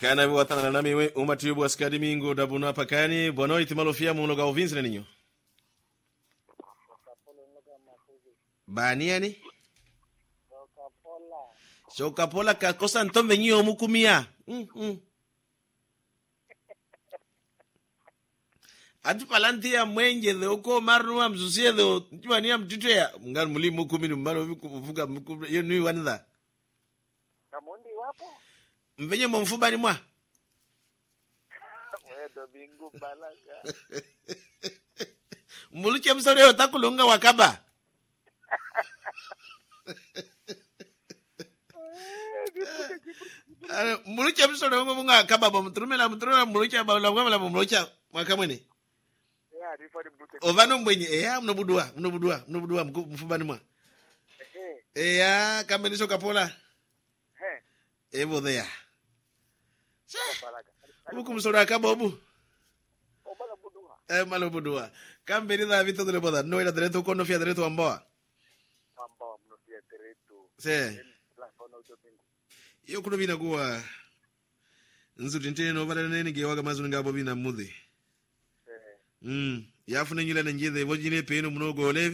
kana watana nami we umati bwa skadi mingo dabuna pakani bono itimalo fia muno ga ovins na ninyo bani yani shoka pola ka kosa ntombe nyo mukumia mm, mm. ati palanti ya mwenje the uko marnua msusie the tiwani ya mtito ya mngani mulimu kumi ni mbalo vuga yo nui wanitha Kamundi wapo? mvenye momfubani mwa Wewe bingu balaga. muluche msoleo takulunga wakaba Ara, muluche msoleo ngo munga kaba bo mturumela mturumela muluche ba la ngwala bo muluche mwakamwene Ya arifa ni mtute. ovano mbwenye eya mnobudua mnobudua mnobudua mku- mfubani mwa Eh. eya kambenisho kapola Eh. evo there Balaga. uku msoleo akaba obu Obala budua. e malo budua kambeni da vito dele boda no era direto kono fia direto amboa Ambao mnosia teretu. se La kono uto bingu. iyo kuno bina kuwa nzuti nteno vala nene gewaga mazuni ngabo bina mudhi Eh. mm yafune nyile na njithe vojine peno mnogole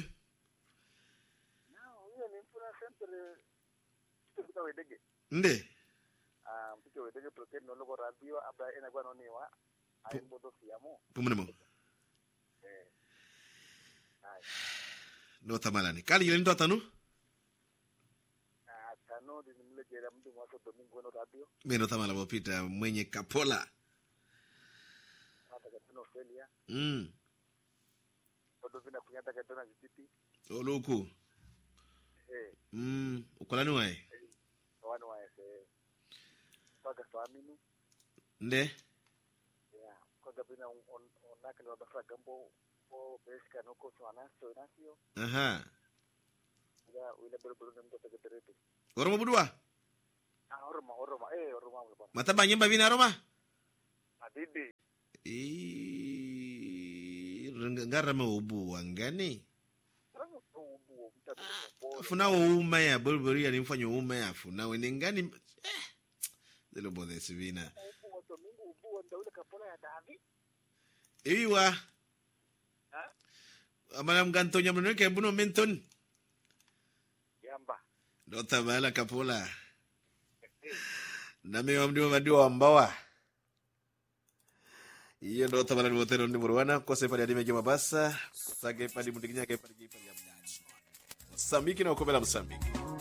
Nao hiyo ni mfuna sempre. Kitu kita wedege. nde Ah, mpicho wedege protein no logo radio abra ena gwa no niwa. Ai bodo fiamo. pumunemo Eh. Ai. no tamalani kali yile ndo atanu Ah, tano ni mle jera mtu mwaso domingo no radio. meno tamala bopita mwenye kapola Hata katika Australia. mm Bodo vina kunyata katika jititi. oluku Eh. mm ukolani wae Wanu wa ese. Paka swaminu. nde Yeah, kwanza bina on on onaka ni wabafra gambo o beska no ko swana so nasio aha ya wile bero bero ndo tege teretu oromo budua ah oroma oroma eh oroma mo bana mataba nyemba bina roma adidi e ngarama ubu wangani rango to ubu mtatu ko funa uma ya bulburi ya nimfanya uma ya funa wene ngani eh delo bode sivina ubu wa domingo ubu wa ndawile kapola ya davi iwa ha amala mgantonya mno ke buno menton yamba do tabala kapola nami wamdiwa madiwa wambawa iyo ndo tabala ni motero ndi murwana kose pali adime joma basa sage pali mudiginya ke pali jipali ya msambiki na ukobela msambiki